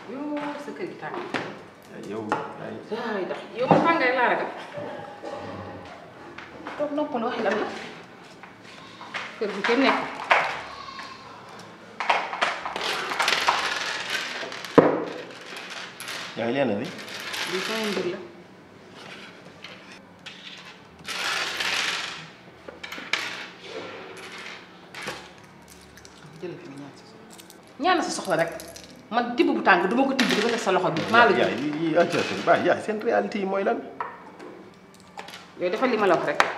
yow sa kër gi tàng yow yaay waay ndax yow man tàngaay laa ragal toog noppal waxi lan la kër gi kenn nekk yaay leen li lii sama mbir la jëlal fi ñaan sa soxla ñaan sa soxla rek man tibb bu tàng duma ko tibb di ko teg sa loxo bi maa la yaay jël yi yi acca baay yaay seen réalité yi mooy lan yow defal li ma la wax rek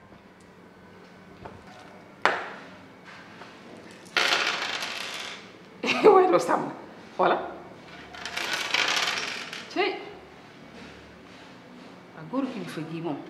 waaye doo sàmm xoola cey ak góoru kilifa gii moom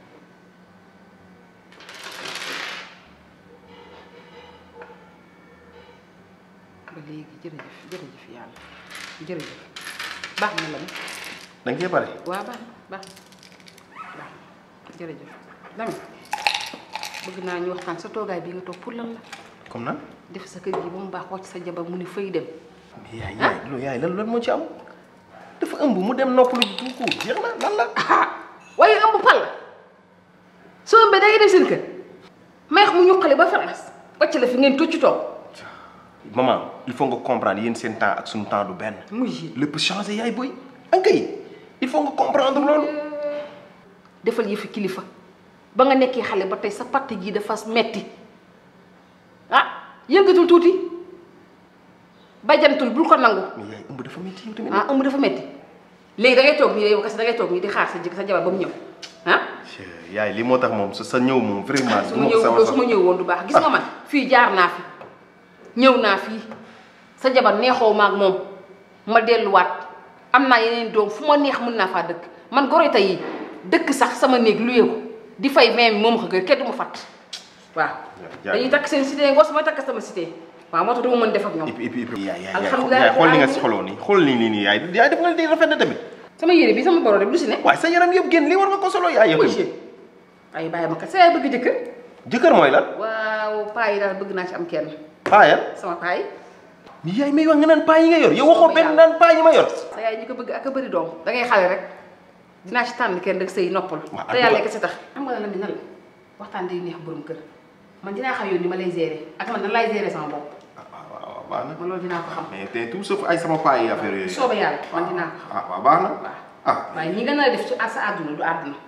ba léegi jërëjëf jërëjëf yàlla jërëjëf baax na la da nga cee pare waaw baax na baax na baax na jërëjëf Lamine bëgg naa ñu waxtaan sa toogaay bi nga toog pour lan la comme nan def sa kër gi ba mu baax wàcc sa jabar mu ni fay dem mais yaay yaay loolu yaay lan lan moo ci am dafa ëmb mu dem noppalu ji tout court jeex na lan la ah waaye ëmb pal la soo ëmbee da ngay dem seen kër meex mu ñuqale ba France wàcc la fi ngeen tocc toog maman il faut nga comprendre yéen seen temps ak suñu temps du benn muy ji lépp changé yaay boy ankay il faut nga comprendre loolu defal yëfi kilifa ba nga nekkee xale ba tey sa parti gi dafa metti ah yëngatul tuuti bajantul bul ko nangu mais yaay ëmb dafa métti yow tamit ah ëmb dafa metti léegi da ngay toog nii yow kese da ngay toog nii di xaar sa jëkk sa jabar ba mu ñëw ah yaay li moo tax moom sa sa ñëw moom vraiment su du ma ma ko ñëw sama su ma ñëw woon du baax gis nga man fii jaar naa fi ñëw naa fii sa jabar neexoo ma ak moom ma delluwaat am naa yeneen doom fu ma neex mën naa faa dëkk man goroyta yi dëkk sax sama néeg luye ko di fay même moom ko gën kenn du ma fàtt waaw jaay. dañuy takk seen cité ngos ma takk sama cité waaw moo tax du ma mën def ak ñoom et puis et puis et puis yaay yaay Alhamdulilah yaay xool li nga rabbil xoloo nii xool nii nii nii yaay yaay def nga di rafet na tamit sama yére bi sama boro de lu si ne waaye sa yaram yëpp génn li war nga ko solo yaay yow muy tamit ay bàyyi ma kat sa yaay bëgg jëkkër jëkkër mooy lan waaw paa yi daal bëgg naa ci am kenn paayal sama paa yi mais yaay may wax nga naan paa yi nga yor yow waxoo benn naan paa yi ma yor sa yaay ñi ko bëgg ak a bëri doom da ngay xale rek dinaa ci tànn kenn rek sëy noppal Waaw, te ak yàlla ba- kese tax xam nga la mi nan la waxtaan day neex borom kër man dinaa xam yow ni ma lay gérer ak man nan lay gérer sama bopp ah waaw waaw baax na man loolu dinaa ko xam mais te tout sauf ay sama paa yi affaire yooyu soobee yàlla man dinaa ko xam ah waaw baax na waaw ah waaye ñi nga nar a def ci sa àdduna du àdduna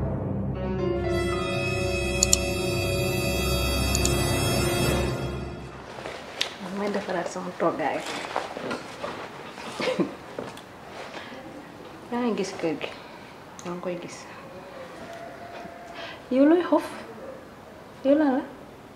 may defaraat sama toggaay yaa ngi gis kër gi yaa ngi koy gis yow looy xof yow la la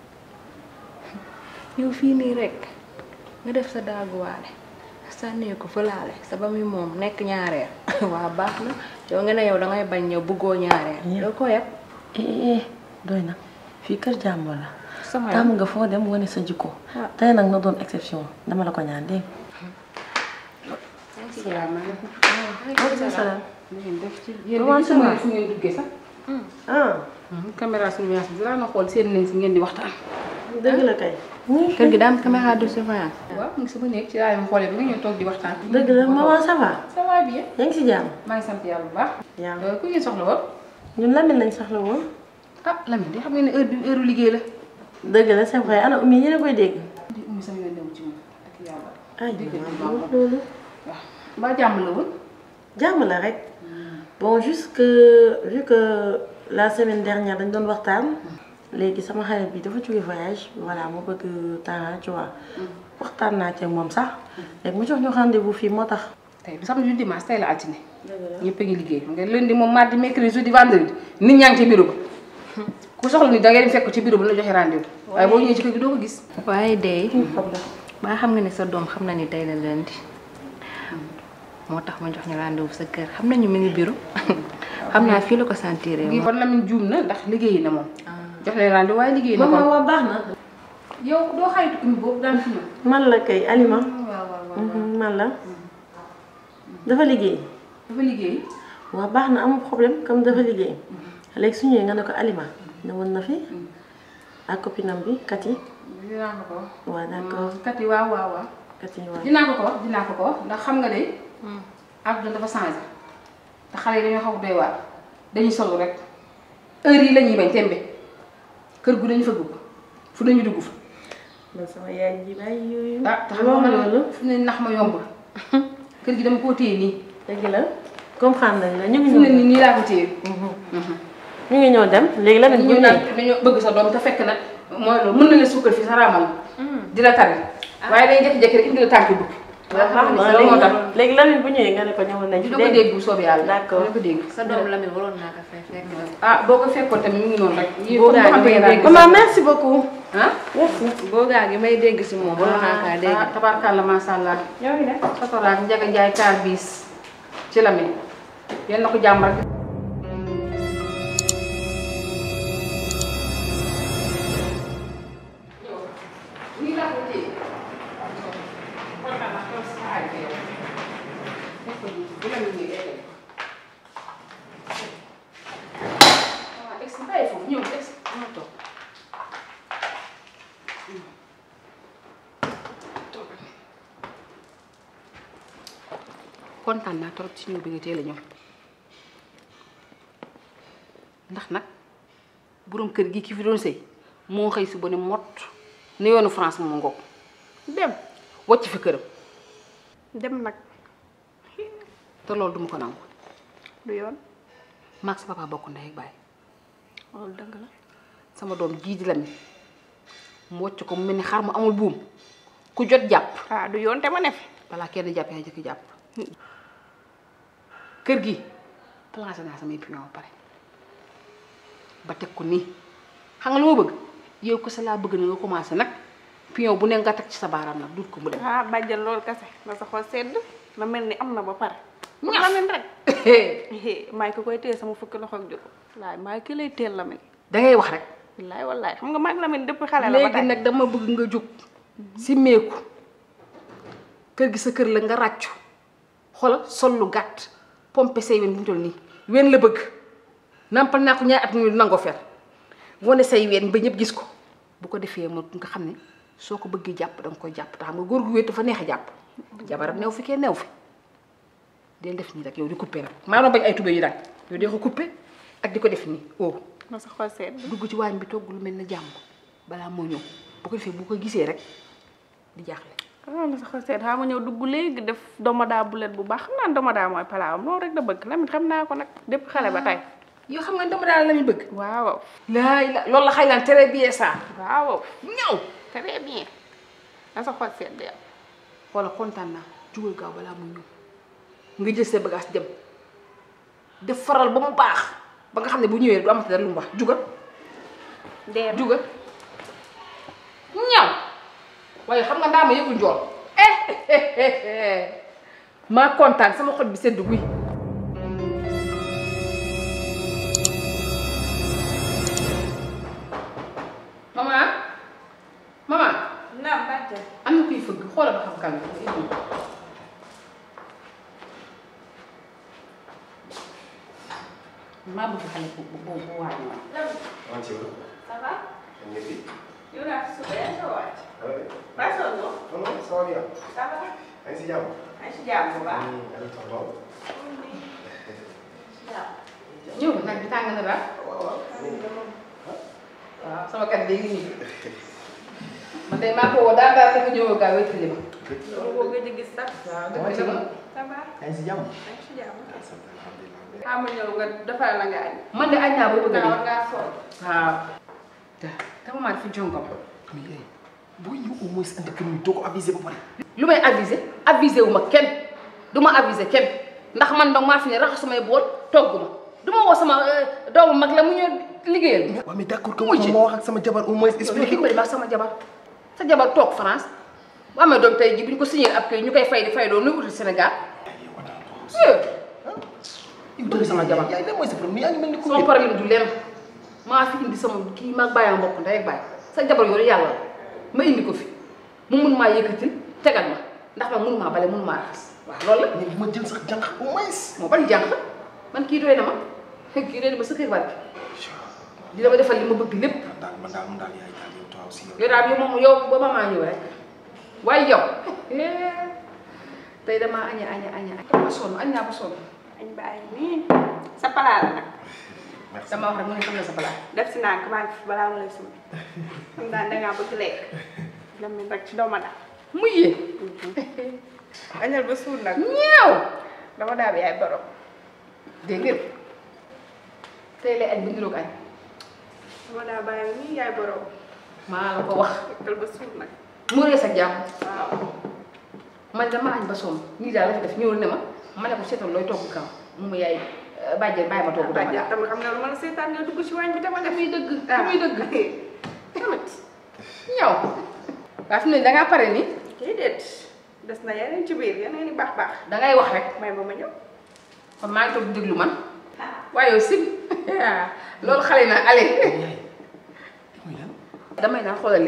yow fii nii rekk nga def sa daaguwaale sànnee ko fëlaale sa ba muy moom nekk ñaareel waa baax na yow nga ne yow dangay bañ ñëw bëggoo ñaareel yow ko yet eh doy na fii kër jàmbur la sama yoon tàmm nga foo dem wane sa jikko Ah. tey nag na doon exception dama la ko ñaan dégg salaamaaleykum nga salaam na ngeen def ci yéen Comment di ça gisuma va? fu ngeen duggee sax ah caméra surveillance bi dinaa na xool seen leen si ngeen di waxtaan dëgg la kay kër gi daa am caméra de surveillance waaw mu ngi sama néeg ci laay ma xoolee ba nga ñëw toog di waxtaan dëgg la maman ça va ça va bien yaa ngi si jàmm maa ngi sant yàlla bu baax yaa Euh, ku ngeen soxla woon ñun Lamine lañ soxla woon ah Lamine di xam ngeen ne heure bi heure liggéey la dëgg la c'est vrai ana Oumy yéen a koy dégg di ummi sama yoon newu ci moom ak yàlla ay dégg maman nga wax loolu waaw mbaa jàmm la woon jàmm la rek bon juste que vu que la semaine dernière dañ doon waxtaan léegi sama xarit bi dafa jóge voyage voilà mu bëgg temps tu vois waxtaan naa ci ak moom sax léegi mu jox ñu rendez-vous fii moo tax tey du samedi du dimanche tey la altine ñëpp a ngi liggéey xam nga lundi moom mardi mercredi jeudi vendredi nit ñaa ngi ci bureau ba ku soxla ni da ngay dem fekk ko ci bureau ba la joxe rendez-vous waaye boo ñëwee ci kër gi doo ko gis waaye day ba xam nga ne sa doom xam na ni tey la lundi moo tax ma jox ñu rendez-vous sa kër xam nañu mi ngi bureau xam naa fii la ko sentir ngi kon Lamine juum na ndax liggéey na moom jox leen rendez-vous waaye liggéey na maman kon waa baax na yow doo xaritu ummi boobu daan fi ñëw man la kay Alima waaw waaw waaw Mhm, man la dafa liggéey dafa liggéey waa baax na amul problème comme dafa liggéey léegi su ñëwee nga ne ko Alima ñëwoon na fi ak copinam bi Kati dinaa ko ko waaw d'accord kat yi waaw waaw waaw Kati waay. dinaa ko ko wax dinaa ko ko wax ndax xam nga de àdduna dafa changé te xale yi dañoo xaw doy waar dañuy solu rek heure yi la ñuy bañ tembe kër gu dañu fa dugg fu nañu dugg fa man sama yaay ji bàyyi yooyu. ah te xam xam nga nga loolu. loolu fu ne nax ma yombul kër gi dama koo téye nii dëgg la comprendre nañ la ñu ngi fu ne ñëw nii nii laa ko téye ñu ngi ñëw dem léegi lan ñu ñu naan ne dañoo bëgg sa doom te fekk na mooy loolu mën na la suukar fii sa raamal di la tari waaye day jékki-jékki rek indi la tànk bukki loolu moo tax léegi lan bu ñëwee nga ne ko ñëwoon nañ fi du ko dégg bu soobee yàlla D'accord. du ko dégg sa doom Lamine waroon naa ko fay fekk na ah boo ko fekkoon tamit mu ngi noonu rek yii Boo comme gaa xam gi may ngeen dégg. maman merci beaucoup ah merci boogaa gi may dégg si moom waroon naa kaa dégg ah tabarkàlla macha allah yow ngi def sotoraak njaga njaay kaar biis ci Lamine yal na ko jàmm rek nii laa ko téye kontaan naa trop si xaar bi yow def ko nii bu Lamine ñëwee day dem waaw ex bàyyi foofu ñëw ex ñëw toog kontaan naa trop ci ñëw bi nga teel a ñëw ndax nag boroom kër gi ki fi doon sëy moo xëy si ba ne mott ne yoonu France moo ngoog dem wàcc fi këram dem nag te loolu duma ko nangu du yoon maag sa papa bokk ndey ak baay loolu dëgg la sama doom jii di la mi mu wàcc ko mu mel ni xar mu amul buum ku jot jàpp ah du yoon te ma ne fi balaa kenn jàpp yaa jëkk jàpp kër gi placé naa samay pion ba pare ba teg ko nii xam nga lu ma bëgg yow ko sa laa bëgg na nga commencé nag pion bu ne nga teg ci sa baaraam nag dut ko mu dem ah bàjjal loolu kese na sa xol sedd na mel ni am na ba pare pour Ñaf. Lamine rek maay ko koy téye sama fukki loxo ak juróom laay maay ki lay teel Lamine dangay wax rek wallaay wallaay xam nga maag Lamine depuis xale la ba léegi tey nag dama bëgg nga jóg si meeku kër gi sa kër la nga ràccu xoolal sol lu gàtt pompe say wen bu ñu toll nii wen la bëgg nampal naa ko ñaari at ñu nangoo fer wane say wen ba ñëpp gis ko bu ko defee mo nga xam ne soo ko bëggee jàpp danga koy jàpp te xam nga góor gu wéet dafa neex a jàpp jabaram new fi kenn new fi del def nii rek yow di coupé rek maanaam bañ ay tubé yi daal yow dee ko coupé ak di ko def nii oh na sa xol sedd dugg ci waañ bi togg lu mel ne jàmm balaa moo ñëw bu ko defee bu ko gisee rek di jaaxle ah na sa xol sedd xaa ma ñëw dugg léegi def domodaa bulet bu baax xam naa ne domodaa mooy palaawam loolu rek da bëgg Lamine xam naa ko nag depuis xale ba tey yoo xam nga dama daal la muy bëgg waaw laay la loolu la xay naan très bien ça waaw ñëw très bien na sa xol sedd yow wala kontaan naa jugal gaaw balaa muy ñëw nga jël sa bagage dem def faral ba mu baax ba nga xam ne bu ñëwee du amati dara lu mu wax jugal dem jugal ñaw waaye xam nga ndaa ma yëgul njool eh maa kontaan sama xol bi sedd guy maman maman naam bàjjal am na kuy fëgg xoolal ba xam kan la maa bëgg xale bu bu bu waaj ma Comment tu vas ça va On est fit. yow daal suba yaa ngi sa wàcc Ah ouais. ba sonn nga Non, non, ça va bien. ça va Yaa ngi si jàmm. maa ngi si jàmm bu baax Yaa ngi tonton. ñëw na nag bi tàng na daal waaw waaw. waaw sama kat léegi nii man de maa ko woo daal daal dafa ñëw gaa wéttali ma loolu boo gëj a gis sax waaw Comment tu vas ça va Yaa ngi si jàmm. maa ngi si jàmm Sant alhamdulilah. xaa ma ñëw nga defal la nga añ man de añ naa ba bëgg a naa war dee ngaa sol waaw te dama maa fi jongam Mais eh, boo ñëw au moins andi kër mi doo ko avisé ba pare. lu may avisé avisé wu ma kenn du ma avisé kenn ndax man donc maa fi ne raxas samay bool togg ma du ma woo sama euh, doomu mag la mu ñëw liggéeyal waaw mais d'accord que Muy ci. ma wax ak sama jabar au moins expliqué ko. expliqué ko ak sama jabar sa jabar toog France bu amee doom tey ji bu ñu ko signé ab kay ñu koy fay di fay doon nuy uti Sénégal yow bëgg sama jabar yaay lan mooy sa problème yaa ngi mel ni ku sama problème du lenn maa fi indi sama kii maag bàyyam mbokk ndey ak bàyyi sa jabar yooyu yàlla la ma indi ko fi mu mun maa yëkkatil tegal ma ndax man mënu maa bale mënu maa raxas waaw loolu la mais bu ma jël sax jànq au moins. moo bari jànq man kii doy na ma kii doy na ma sa kër barke di dama defal li ma bëgg lépp man daal man daal man daal yaay daal yow toi aussi yow. yow daal yow moom yow ba ma maa ñëw rek waaye yow tey damaa aña aña aña aña ba sonn añ naa ba sonn añ bàyyi nii sa palaa la nag merci dama wax rek mu ne xam na sa palaas def si nànk maa ngi fi balaa ma lay summi xam naa dangaa bëgg lekk lamin rek ci doma daal muy yee añal ba suur nag ñeew dama daa bi yaay borom dégg ngeen tey lay añ bi niroog añ dama daa bàyyi nii yaay borom maa la ko wax lekkal ba suur nag mu rees ak jàmm waaw man dama añ ba sonn nii daal la fi def ñëwul ne ma ma ne ko seetal looy togg kam mu ma yaay bàjjen bàyyi ma togg dama bàjjen daal tamit xam nga lu ma la seetaan nga dugg ci waañ bi dama def muy dëgg ah muy dëgg tamit ñëw waa fi mu ne dangaa pare nii déedéet des na yeneen ci biir yeneen i baax baax dangay wax rek may ba ma ñëw kon maa ngi toog di déglu man waaye yow sim loolu xale na allez yaay muy lan damay naan xoolal li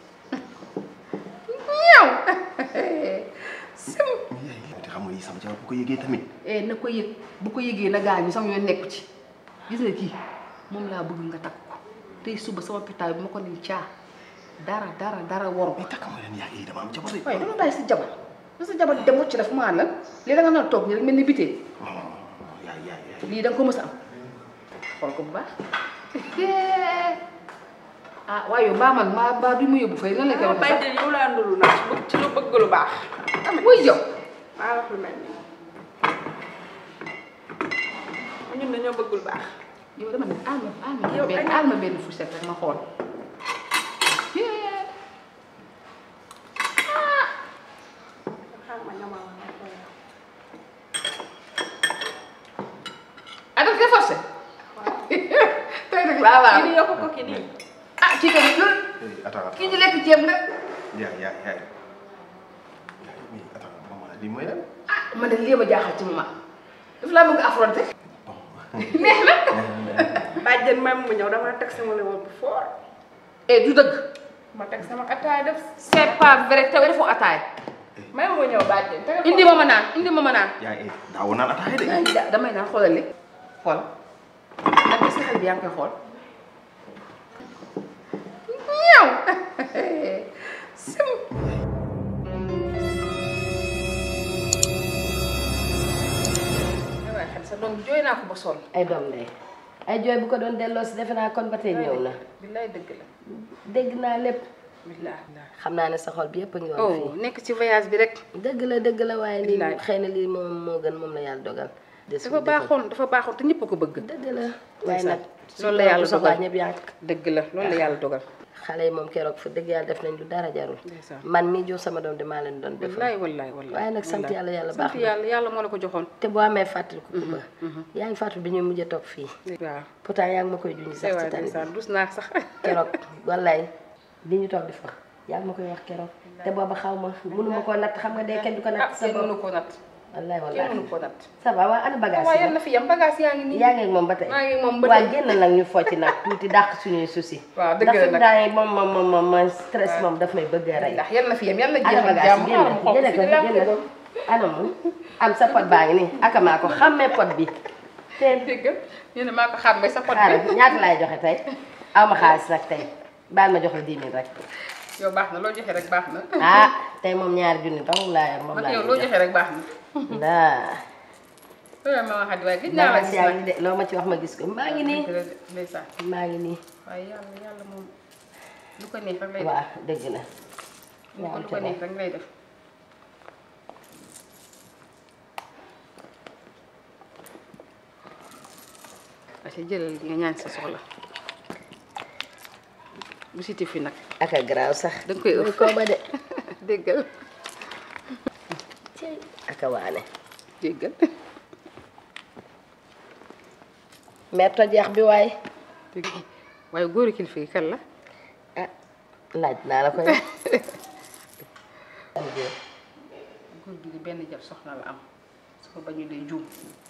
ñëw sim yaay te xam nga yi sama jabar bu ko yëgee tamit eh na ko yëg bu ko yëgee na gaañu sama yoon nekku ci gis nga kii moom laa bëgg nga takk ko tey suba sama pitaaw bi ma ko ni caa dara dara dara waru mais takk ma leen yaay yi dama am jabar waaye dama bàyyi sa jabar ba sa jabar dem wacc daf maa lan lii da nga naan toog nii rek mel ni bitee non non non yaay yaay yaay lii da nga ko mës a am xool ko bu baax ah waaye yow mbaa man mbaa mbaa du ma yóbbu fay lan la koy dama waxee sax bàjjen yow laa nduru nag ci bëgg ci lu bëgg lu baax wuy yow maa wax lu mel nii ñun dañoo bëgg lu baax yow dama ne alma alma Yow benn aña- alma benn fourchette rek ma xool xam nga ñamal ma ko yow. ah daf koy forcé waaw tey nag laa laa kii di yokk ko kii nii ah kii tamit loolu Eh, attends kii di lekk ceeb nga yaay yaay yaay yaay mais attends maman lii mooy lan ah man de lii ma jaaxal ci moment daf laa bëgg affronter neex na bàjjen même mu ñëw dama teg sama lewoon bu fort eh du dëgg ma teg sama ataay def c'est pas vrai te defoo ataay même mu ñëw bàjjen te indi ma ma naan indi ma ma naan yaay eh daawoo naan ataaya de ay da- damay naan xoolal li xool nag est-ce que xel bi yaa ngi koy xool ñëw sim ay waay xel sa doom jooy naa ko ba sonn ay doom ndey ay jooy bu ko doon delloo si defe naa kon ba tey ñëw na billaay dëgg la dégg naa lépp billaay xam naa ne sa xol bi yëpp a ngi woon oh nekk ci voyage bi rek fii dëgg la dëgg la waaye lii Billaay. xëy na lii moom moo gën moom la yàlla dogal des dafa baaxoon dafa baaxoon te ñëpp a ko bëgg dëgg la waaye nag loolu la yàlla soxlaa dogal ñëpp yaa dëgg la loolu la yàlla dogal xale yi moom keroog fa dëgg yàlla def nañ lu dara jarul ndeysaan man mii jur sama doom de maa leen doon defal wallaay wallaay wallaay waaye nag sant yàlla yàlla baax sant na yàlla yàlla moo la ko joxoon te boo amee fàttali ko ba yaa ngi fàttali bi ñuy mujj a toog fii waaw pourtant yaa ngi ma koy junj sax ci waay tani ndeysaan dus naa sax keroog wallaay li ñu toog di fa yaa ngi ma koy wax keroog te booba xaw ma mënuma koo natt xam nga dee kenn du ko ah natt sa kenn bopp mënu ko natt wallaay kenn wallaay mënu ko natt ça va waa ana bagage waaye yi yal na fi yam bagage yaa ngi nii yaa ngi ak moom ba tey maa ngi moom ba waa tey génn nag ñu focc nag tuuti dàq suñuy souci waaw dëgg la ndax nag daay moom moom moom moom moom stress moom daf may bëgg a rey ndax yal na fi yam yal na ana jeexal bagage jàmm yi xaaral ma génn xool génne ko fi di génne ana mu am sa pot baa ngi nii akamaa ko xàmmee pot bi te dégg ñu ne maa ko xàmmee sa pot xaaral bi ñaata laay joxe tey aw ma xaalis nag tey baal ma jox la 10 000 rek yow baax na loo joxe rek baax na ah tey moom ñaari junni dong laa yor moom man laa yow leen loo jox joxe rek baax na ndaa loolu ma waxaat waaye gis naa la bagage gis yaa nag ngi de loo ma ci wax ma gis ko maa ngi nii dëgg la de, ndeysaan maa ngi nii waaye yàlla yàlla moom lu ko neex rek lay def waaw dëgg la lu ko lu ko neex rek lay def parce que jëlal nga ñaan sa soxla bu siti fi nag aka garaaw sax danga koy ëff koo ba de déggal aka waane déggal mais tojeex bi waay dégg waaye góoru kilifa gi kan la ah laaj naa la koy góor gi di benn jab soxna la am su ko bañu day juum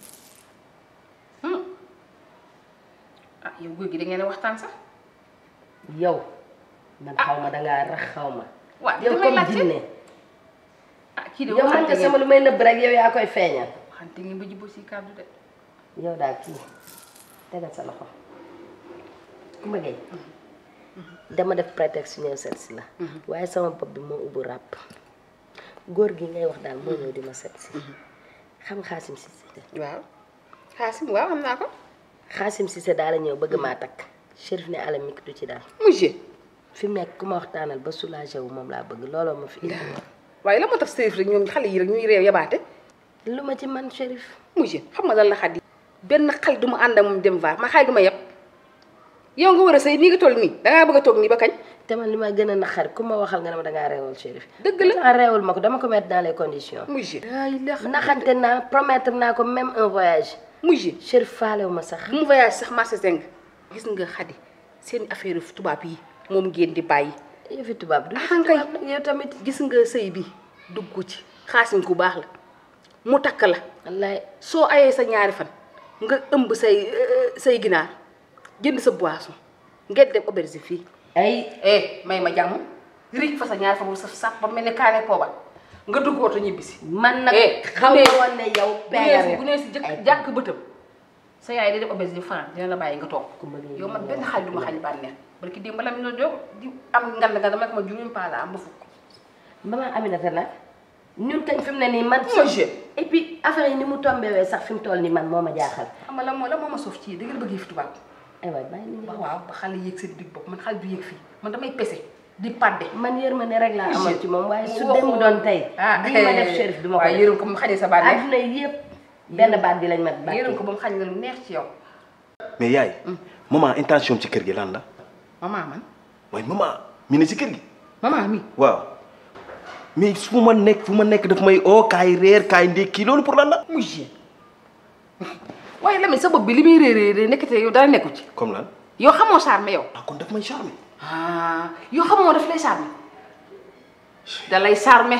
ah yow góor gi da ngeen a waxtaan sax yow man xaw ma dangaa rax xaw ma waaw yow damay comme laajte jinne ah kii de yow man waxante nga sama ngeen lu may nëbb rek yow yaa koy feeñal waxante ngeen ba jubóo si kàddu de yow daal kii tegal sa loxo ku ma gay dama def prétexte ñëw seet si la waaye sama bopp bi moo ubbu ràpp góor gi ngay wax daal moo ñëw di ma set si xam Xaasim Cissé waaw xaasim waaw xam naa ko Xaasim Cissé daal a ñëw bëgg maa takk Chérif ne alam mi du ci daal monsieur fi mu nekk ku ma waxtaanal ba soulagé wu moom laa bëgg looloo ma fi indi waaye la moo tax sërif rek ñoom xale yi rek ñuy réew yabaate lu ma ci man Chérif monsieur xam nga lan la xat yi benn xale du ma ànd ak moom dem vaar ma xale du ma yeb yow nga war a sëy nii nga toll nii dangaa bëgg a toog nii ba kañ te man li ma gën a naqari ku ma waxal nga ne ma dangaa reewal Chérif dëgg la ah reewul ma ko dama ko mettre dans les conditions monsieur ay la naxante naa promettre naa ko même un voyage monsieur Chérif faalewu ma sax bu mu voyage sax marché zeng gis nga xadi seen affaire tubaab yi moom ngeen di bàyyi yëfi tubaab du ah kay tubaab nag yow tamit gis nga sëy bi dugg ci xaasim ku baax la mu takk la wallaay soo ayee sa ñaari fan nga ëmb say say ginaar jënd sa boisson ngeen dem auberge fii ay eh may ma jàmm riij fa sa ñaari fan bu sa sàpp ba mel ne kaane poobal nga dugg oto ñibbisi man nag Eh, xaw bu ma dee- woon ne yow bu nee si bu nee si ay jëkk jàkk bëtam sa yaay day dem auberge di fanaan dina la bàyyi nga toog yow man benn xaaj du ma xañ bànneex barki démb la mi no jóg di am ngand nga dama ko ma juróom paa la am ba fukk maman Aminata nag ñun kañ fi mu ne nii man Moi, je- et puis affaire yi ni mu tombewee sax fi mu toll nii man moo ma jaaxal xam nga la moo la moo ma soof ci da ngeen bëgg fi tubaab ay waay bàyyi ni waaw waaw ba xale yéeg seen digg bopp man xale du yéeg fii man damay pese di padde man yërmande rek laa amoon ci moom waaye su Waxoo- dem doon tey ah lii ma def Chérif du ma ko waaye def yërëm ko mu xañee sa bànneex adduna yëpp benn baat bi lañ ma bàkkee yërëm ko ba mu xañ la lu neex ci yow mais yaay maman intention ci kër gi lan la maman man waaye maman mi ne ci kër gi maman mi waaw mais fu ma nekk fu ma nekk daf may oo kaay reer kaay ndékki loolu pour lan la muy jien waaye Lamine sa bopp bi li muy réeréer nekkate yow dara nekku ci comme lan yow xamoo charme yow ah kon daf may charmer ah yow xamoo daf lay charme da lay charme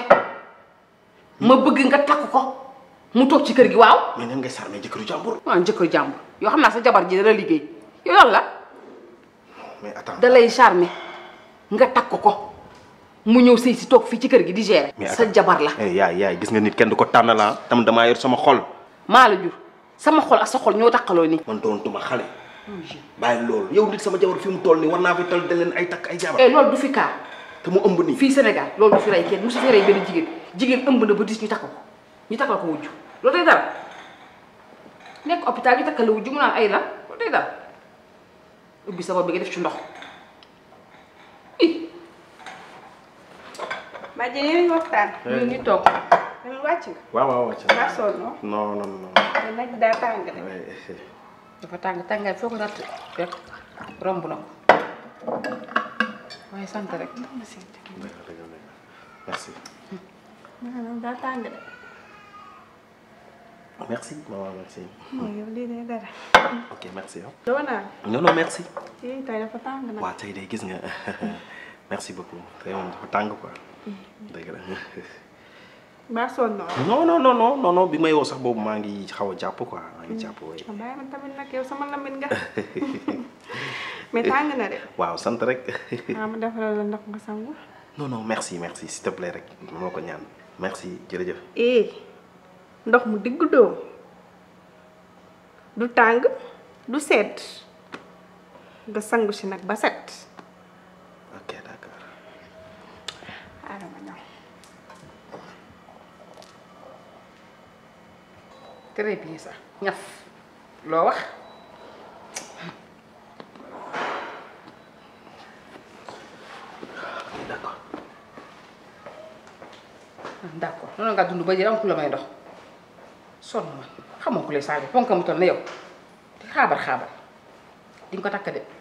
ma bëgg nga takk ko mu toog ci kër gi waaw mais nan ngay charmer jëkkëru jàmbur waaw jëkkër jàmbur yoo xam naa sa jabar ji dana liggéey yow lan la mais attends da lay charme nga takk ko mu ñëw sëy si toog fii ci kër gi di gérer mais sa attends. jabar la eh yaay yaay gis nga nit kenn du ko tànn la tam damaa yor sama xol maa la jur sama xol ak sa xol ñoo takkaloo nii man doon tuma xale bàyyi loolu yow nit sama jabar fi mu toll nii war naa fi tal da leen ay takk ay jabar eh loolu du fi kaa te mu ëmb nii fii Sénégal loolu du fi rey kenn musu fi rey benn jigéen jigéen ëmb na ba dis ñu takk ko ñu takkal ko wujju loolu day dara nekk hôpital ñu takkal la wujju mu naan ay lan loolu day dara ubbi sa bopp bi nga def ci ndox i Bàjjen yéen a ngi waxtaan. ñu ngi toog Lamine wàcc nga. waaw waaw wàcc Mbaa sonn noo. non non non te nag daa tàng de. dafa tàng tàngaay foo ko natt rek romb na ko waaye sant rek merci maanaam daa tàng de. merci maman merci mooy yow lii de dara. ok merci yow doo naan. non non merci yéen tey dafa tàng nag. waa tey de gis nga merci beaucoup tey moom dafa tàng quoi dëgg la Mbaa sonn noo. non non non non non non bi may woo sax boobu maa ngi xaw a jàpp quoi maa ngi jàpp way bàyyi ma tamit nag yow sama lamit nga. mais tàng na de. waaw sant rek ah ma defaral la ndox nga sangu. non non merci merci s'il te plaît rek moo ko ñaan merci jërëjëf eh ndox mu digg doom du tàng du sedd nga sangu si nag ba set. ok d'accord xaaral ma ñëw. très bien ça ñaf loo wax d'accord d'accord noonu nga dund ba jël am ku la may ndox sonn ma xamoo ku lay saaga ponk mu toll na yow di xaabar xaabar di nga ko takk de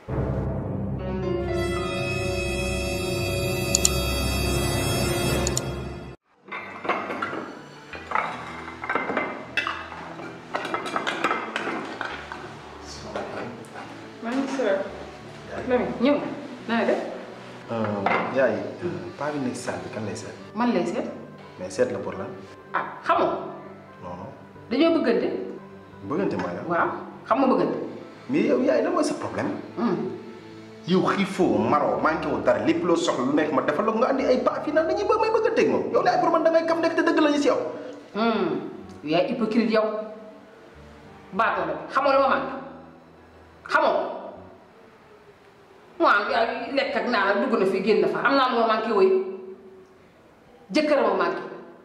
maa ngi sër Lamine ñëw na nga def yaay paa bi nekk si salle bi kan lay seet man lay seet mais seet la pour lan ah xamoo non non dañoo bëggante bëggante mooy lan waaw xam nga bëggante mais yow yaay lan mooy sa problème yow xiifoo maroo manqué woo dara lépp loo soxla lu nekk ma defal la ko nga andi ay paa fii naan dañuy bëgg may bëgganteeg moom yow laay pour man da ngay kam nekk te dëgg la ñu si yow yaay hypocrite yow baatoo la xamoo lu ma manqué xamoo waaw yaa lekk ak naan ak dugg na fi génn fa am naa lu ma manqué woy jëkkër ma manqué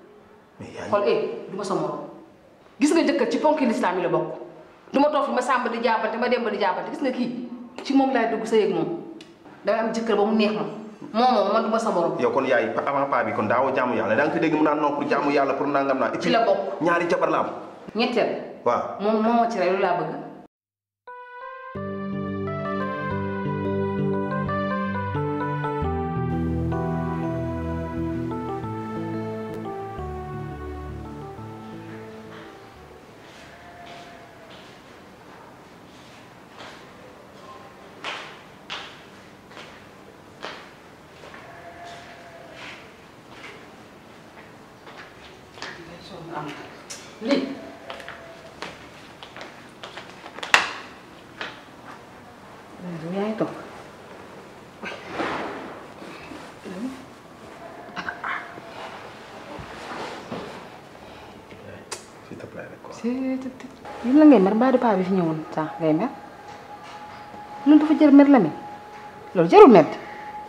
mais yaay xool eh du ma sa morom gis nga jëkkër ci ponki lislaam yi la bokk du ma toog fi ma sàmba di jaabante ma dem ba di jaabante gis nga kii ci moom laay dugg sa yëg moom damay am jëkkër ba mu neex ma moom moom man du ma sa morom yow kon yaay avant paa bi kon daawoo jaamu yàlla da nga ko dégg mu naan non pour jaamu yàlla pour nangam naa et ci puis la bokk ñaari jabar la am ñetteel waaw moom moo ma ci rey lu laa bëgg lii yaa ngi toog s'il te plaît rek quoi yéen la ngay mer mbaa di paa bi fi ñëwoon sànq ngay mer loolu dafa jar mer la mi loolu jarul mer di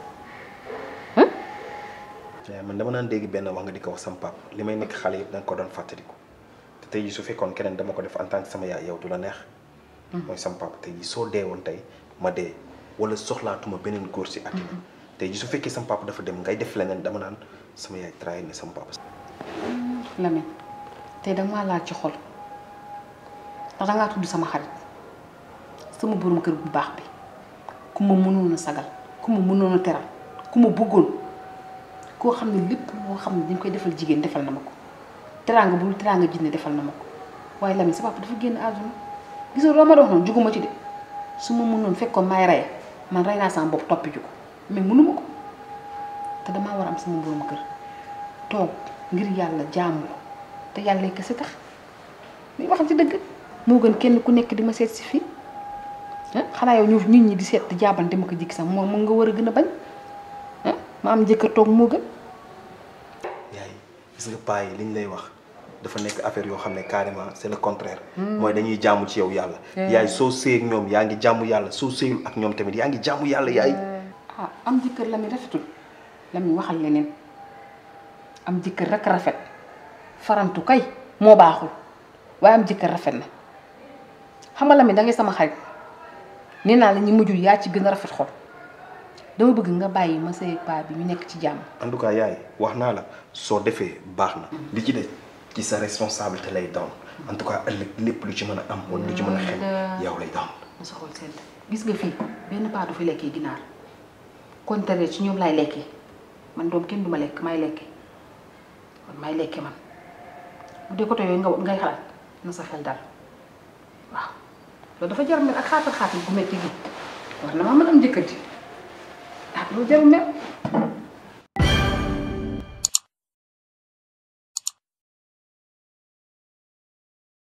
yaay man dama naan dégg benn wax nga di ko wax sama pap li may nekk xale yëpp da nga ko doon fàttaliku te tey jii su fekkoon keneen dama ko def en tant que sama yaay yow du la neex mooy sama pap tey jii soo dee woon tey ma dee wala soxlaatuma beneen góor si àddina tey jii su fekkee sama pap dafa dem ngay def leneen dama naan sama yaay trahir na sama papa Lamine tey danga maa laal ci xol ndax dangaa tudd sama xarit sama borom kër bu baax bi ku ma mënoon a sagal ku ma mënoon a teral ku ma bëggoon koo xam ne lépp loo xam ne dañ koy defal jigéen defal na ma ko teraanga bu teraanga jinne defal na ma ko waaye Lamine sa papa dafa génn àdduna gisoo loo ma doon wax noonu juguma ci de su ma mënoon fekkoon may rey man rey naa sama bopp toppi ju ko mais mënuma ko te damaa war a am sama borom kër toog ngir yàlla jaamu la te yàlla kese tax li wax ci dëgg moo gën kenn ku nekk di ma seet si fii ah xanaa yow ñu nit ñi di seet di jaabante ma ko jikki sax moom mu nga war a gën a bañ ah ma am jëkkër toog moo gën. yaay gis nga paa yi li ñu lay wax dafa nekk affaire yoo xam ne carrément c'est le contraire mooy dañuy jaamu ci yow yàlla yaay soo sëy ak ñoom yaa ngi jaamu yàlla soo sëyul ak ñoom tamit yaa ngi jaamu yàlla yaay ah am jëkkër la mi rafetul la mi waxal leneen am jëkkër rek rafet farantu kay moo baaxul waaye am jëkkër rafet na xam nga la mi da ngay sama xarit nee naa la ñu mujjul yaa ci gën a rafet xol dama bëgg nga bàyyi ma sëy paa bi ñu nekk ci jàmm. en tout cas yaay wax naa la soo defee baax na li ci des ci sa responsabilité lay doon en tout cas ëllëg lépp lu ci mën a am wala lu ci mën a xew yow lay doon ma sa xol sedd gis nga fii benn paa du fi lekkee ginaar contraire ci ñoom laay lekkee man doom kenn du ma lekk may lekkee man may lekkee man bu dee côté yooyu nga ngay xalaat na sa xel dal waaw loolu dafa jar mel ak xaatal xaatal bu metti gi war na maa mën am jëkkër ji ah loolu jarul mel